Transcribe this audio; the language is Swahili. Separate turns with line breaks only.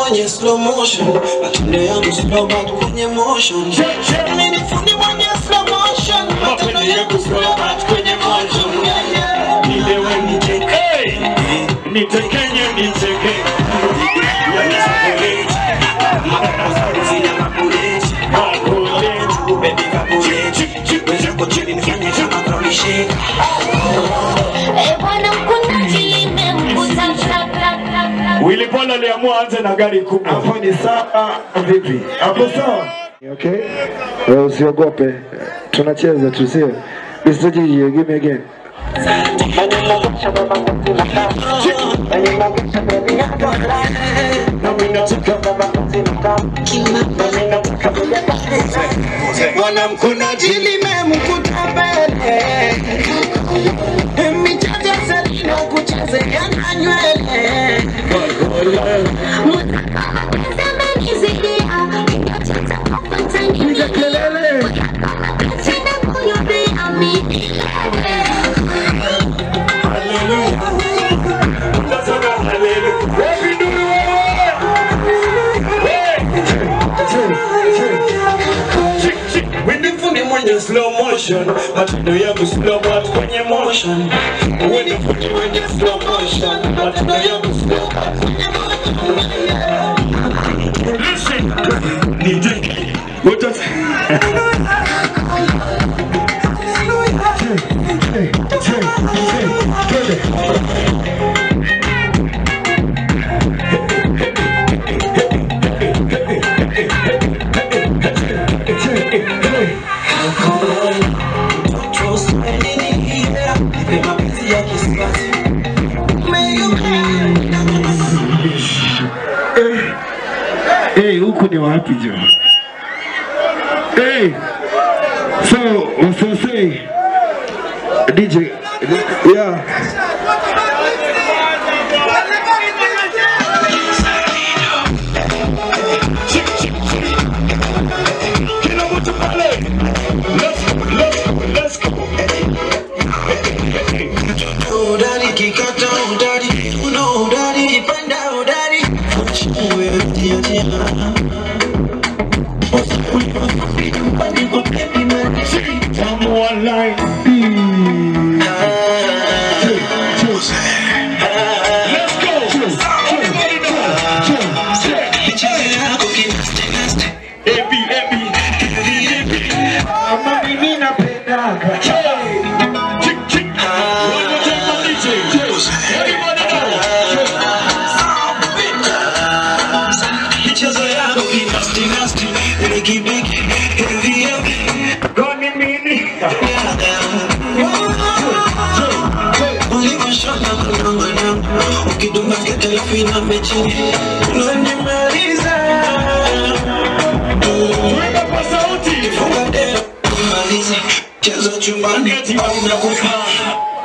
mwenye slow motion, matendo yangu slow but kwenye motion. Mimi ni fundi mwenye slow motion, matendo yangu slow but kwenye motion. Yeah, yeah. Nilewe niteke,
Nitekenye, niteke.
Yanisapulate. Mapema zina mapulate.
Makulete.
Baby kapulate. Wenzako chini nifanye kama ground shake.
Eh, bwana mkunaji limemkuta
Willy Paul aliamua anze na gari kubwa.
Hapo ni sawa vipi? Hapo sawa? Okay. Wewe usiogope. Tunacheza tu sio? Mr. Gigi, give me again.
Bwana mkunaji limemkuta mbele. Michache selina kuchezea na nywele.
Tunasema hallelujah. Wapi nuru wewe? Chick, chick.
Wewe fundi mwenye slow motion, matendo yangu slow but kwenye motion. Wewe fundi mwenye slow motion, matendo yangu slow but kwenye motion.
Listen. Niteke. Utas-
Trust me, nini, nipe mapenzi ya kisasi. May you
Hey, huku ni wapi jo? Hey. So, wasose DJ yeah.
Kila mtu pale. Let's go, let's go, let's go.
Udari kikata udari, una udari kipanda udari. Wewe tia tia.
Tamu online. Let's go. Everybody know.
Michezo yako kinasti nasti.
Ebi, ebi, ebi, ebi.
Ama mimi napendaga.
Chick, chick. One more time for DJ. Everybody know.
Michezo yako kinasti nasti. Bigi bigi, heavy heavy.
Goni mini.
Ulivyoshona mwanangu, ukidunga skete alafu inamechini. Unanimaliza.
Weka kwa sauti.
Funga dera, kumaliza. Cheza chumbani
Eti umekufa.